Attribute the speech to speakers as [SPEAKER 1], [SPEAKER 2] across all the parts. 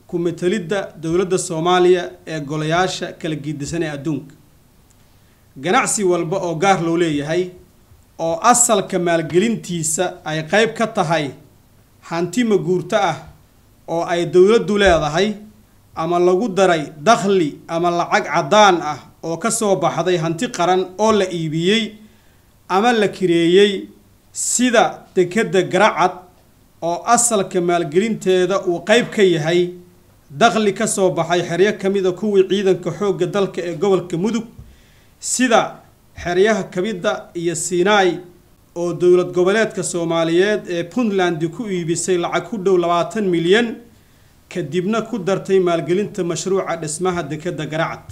[SPEAKER 1] ku-metelidda dowladda soomaaliya ee golayaasha kala gidisan ee adduunka ganacsi walba oo gaar loo leeyahay oo asalka maalgelintiisa ay qeyb ka tahay hanti maguurto ah oo ay dowladdu leedahay ama lagu daray dakhli ama lacag caddaan ah oo ka soo baxday hanti qaran oo la iibiyey ama la kireeyey sida dekedda garacad oo asalka maalgelinteeda uu qeyb ka yahay dakhli ka soo baxay xeryo ka mida kuwii ciidanka xoogga dalka ee gobolka mudug sida xeryaha kamida iyo sinai oo dowlad goboleedka soomaaliyeed ee puntland ku iibisay lacag ku dhow labaatan milyan kadibna ku dartay maalgelinta mashruuca dhismaha dekedda garacad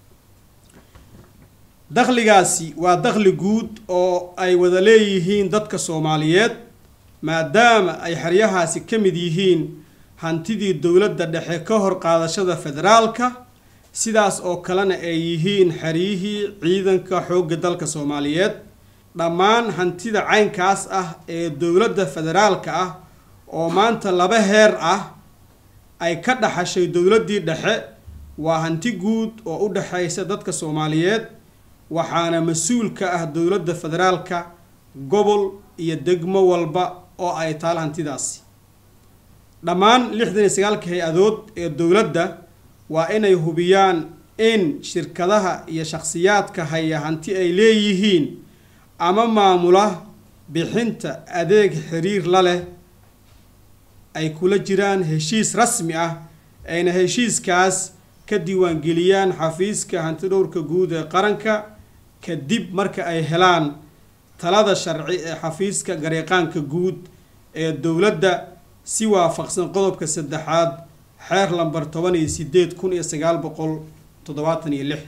[SPEAKER 1] dakhligaasi waa dakhli guud oo ay wada leeyihiin dadka soomaaliyeed maadaama ay xeryahaasi ka mid yihiin hantidii dowladda dhexe ka hor qaadashada federaalka sidaas oo kalena ay yihiin xeryihii ciidanka xoogga dalka soomaaliyeed dhammaan hantida caynkaas ah ee dowladda federaalka ah oo maanta laba heer ah ay ka dhaxashay dowladdii dhexe waa hanti guud oo u dhexaysa dadka soomaaliyeed waxaana mas-uul ka ah dowladda federaalka gobol iyo degmo walba oo ay taal hantidaasi dhammaan lixdan iyo sagaalka hay-adood ee dowladda waa inay hubiyaan in shirkadaha iyo shakhsiyaadka haya hanti ay leeyihiin ama maamula bixinta adeeg xiriir la leh ay kula jiraan heshiis rasmi ah ayna heshiiskaas ka diiwaangeliyaan xafiiska hantidhowrka guud ee qaranka kadib marka ay helaan talada sharci ee xafiiska gareeqaanka guud ee dowladda si waafaqsan qodobka saddexaad xeer lambar toban iyo sideed kun iyo sagaal boqol toddobaatan iyo lix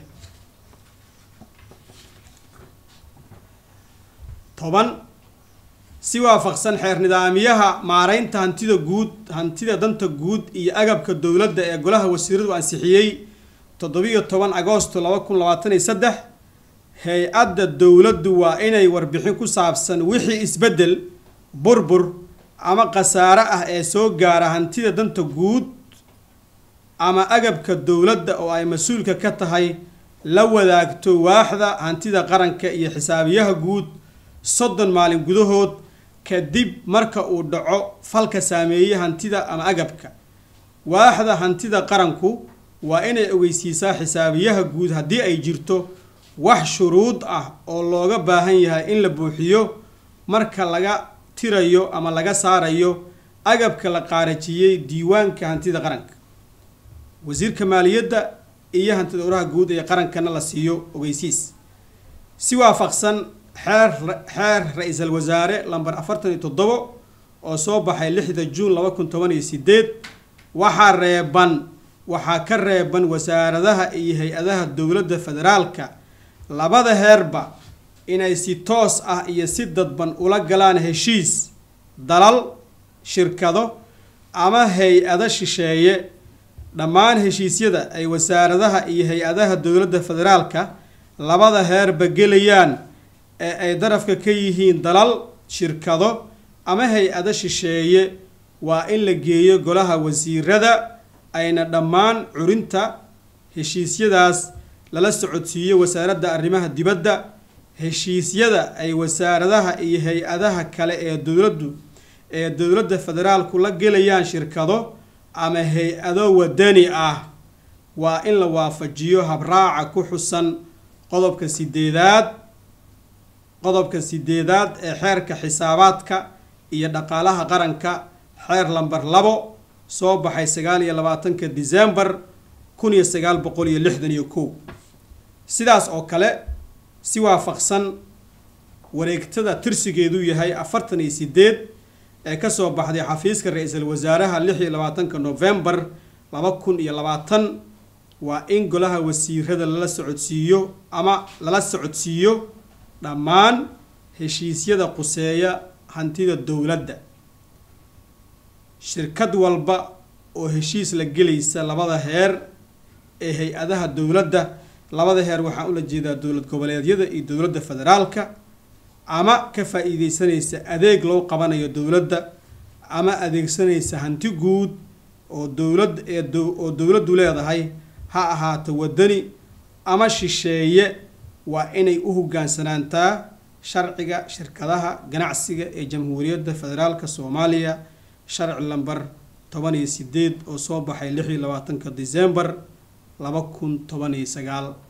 [SPEAKER 1] toban si waafaqsan xeer nidaamiyaha maareynta hantida guud hantida danta guud iyo agabka dowladda ee golaha wasiiradu ansixiyey toddobiyo toban agoosto laba kun labaatan iyo saddex hay-adda dowladdu waa inay warbixin ku saabsan wixii isbeddel burbur ama khasaare ah ee soo gaara hantida danta guud ama agabka dowladda oo ay mas-uulka ka tahay la wadaagto waaxda hantida qaranka iyo xisaabiyaha guud soddon maalin gudahood kadib marka uu dhaco falka saameeyey hantida ama agabka waaxda hantida qaranku waa inay ogeysiisaa xisaabiyaha guud haddii ay jirto wax shuruud ah oo looga baahan yahay in la buuxiyo marka laga tirayo ama laga saarayo agabka la qaarajiyey diiwaanka hantida qaranka wasiirka maaliyadda iyo hantida uraha guud ee qarankana la siiyo ogeysiis si waafaqsan xeer xeer ra-iisal wasaare lamber afartan iyo toddobo oo soo baxay lixda juun laba kun toban iyo sideed waxaa reeban waxaa ka reeban wasaaradaha iyo hay-adaha dowladda federaalka labada heerba inay si toos ah iyo si dadban ula galaan heshiis dalal shirkado ama hay-ado shisheeye dhammaan heshiisyada ay wasaaradaha iyo hay-adaha dowladda federaalka labada heerba gelayaan ee ay darafka ka yihiin dalal shirkado ama hay-ado shisheeye waa in la geeyo golaha wasiirada ayna dhammaan curinta heshiisyadaas lala socodsiiyo wasaaradda arrimaha dibadda heshiisyada ay wasaaradaha iyo hay-adaha kale ee dowladdu ee dowladda federaalku la gelayaan shirkado ama hay-ado wadani ah waa in la waafajiyo habraaca ku xusan qodobka sideedaad qodobka sideedaad ee xeerka xisaabaadka iyo dhaqaalaha qaranka xeer lamber labo soo baxay sagaal iyo labaatanka december kun iyo sagaal boqol iyo lixdan iyo kow sidaas oo kale si waafaqsan wareegtada tirsigeedu yahay afartan iyo sideed ee kasoo baxday xafiiska ra-iisul wasaaraha lix iyo labaatanka november laba kun iyo labaatan waa in golaha wasiirada lala socodsiiyo ama lala socodsiiyo dhammaan heshiisyada quseeya hantida dowladda shirkad walba oo heshiis la gelaysa labada heer ee hay-adaha dowladda labada heer waxaan ula jeedaa dowlad goboleedyada iyo dowladda federaalka ama ka faa-iideysanaysa adeeg loo qabanayo dowladda ama adeegsanaysa hanti guud oo dowlad ee oo dowladdu leedahay ha ahaato waddani ama shisheeye waa inay u hoggaansanaantaa sharciga shirkadaha ganacsiga ee jamhuuriyadda federaalka soomaaliya sharci lamber toban iyo sideed oo soo baxay lix iyo labaatanka december laba kun toban iyo sagaal